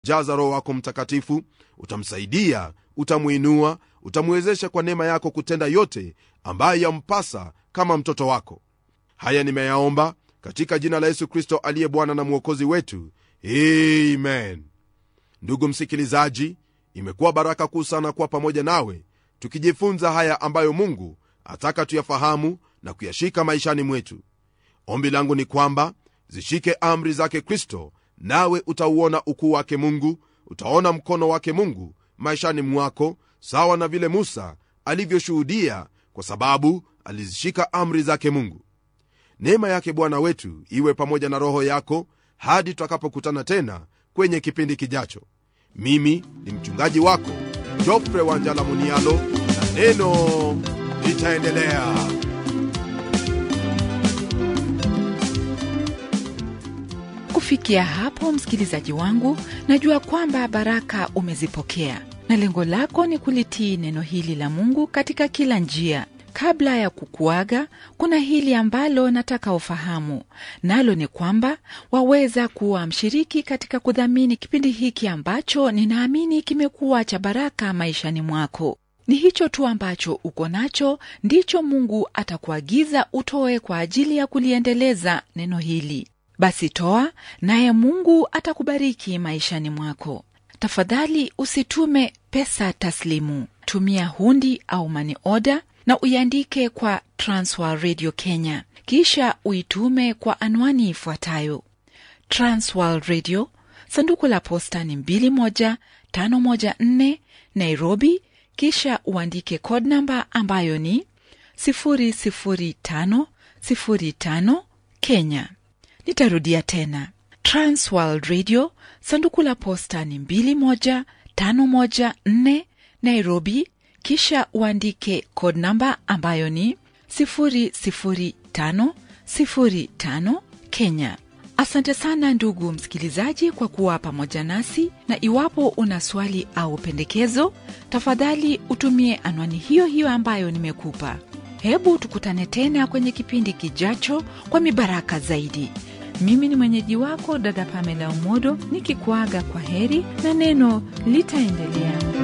jaza roho wako mtakatifu utamsaidia utamwinua utamwezesha kwa neema yako kutenda yote ambayo yampasa kama mtoto wako haya nimeyaomba katika jina la yesu kristo aliye bwana na mwokozi wetu amen ndugu msikilizaji imekuwa baraka kuu sana kuwa pamoja nawe tukijifunza haya ambayo mungu ataka tuyafahamu na kuyashika maishani mwetu ombi langu ni kwamba zishike amri zake kristo nawe utauona ukuu wake mungu utaona mkono wake mungu maishani mwako sawa na vile musa alivyoshuhudia kwa sababu alizishika amri zake mungu neema yake bwana wetu iwe pamoja na roho yako hadi tutakapokutana tena kwenye kipindi kijacho mimi ni mchungaji wako jofre wanjala munialo na neno litaendelea kufikia hapo msikilizaji wangu najua kwamba baraka umezipokea na lengo lako ni kulitii neno hili la mungu katika kila njia kabla ya kukuaga kuna hili ambalo nataka ufahamu nalo ni kwamba waweza kuwa mshiriki katika kudhamini kipindi hiki ambacho ninaamini kimekuwa cha baraka maishani mwako ni hicho tu ambacho uko nacho ndicho mungu atakuagiza utoe kwa ajili ya kuliendeleza neno hili basi toa naye mungu atakubariki maishani mwako tafadhali usitume pesa taslimu tumia hundi au mani oda na uiandike kwa transwer radio kenya kisha uitume kwa anwani ifuatayo transworld radio sanduku la posta ni 21514 nairobi kisha uandike code namba ambayo ni 00505 kenya nitarudia tena transworld radio sanduku la posta ni 21514 nairobi kisha uandike code namba ambayo ni 00505 kenya asante sana ndugu msikilizaji kwa kuwa pamoja nasi na iwapo una swali au pendekezo tafadhali utumie anwani hiyo hiyo ambayo nimekupa hebu tukutane tena kwenye kipindi kijacho kwa mibaraka zaidi mimi ni mwenyeji wako dada pamela umodo nikikuaga kwa heri na neno litaendelea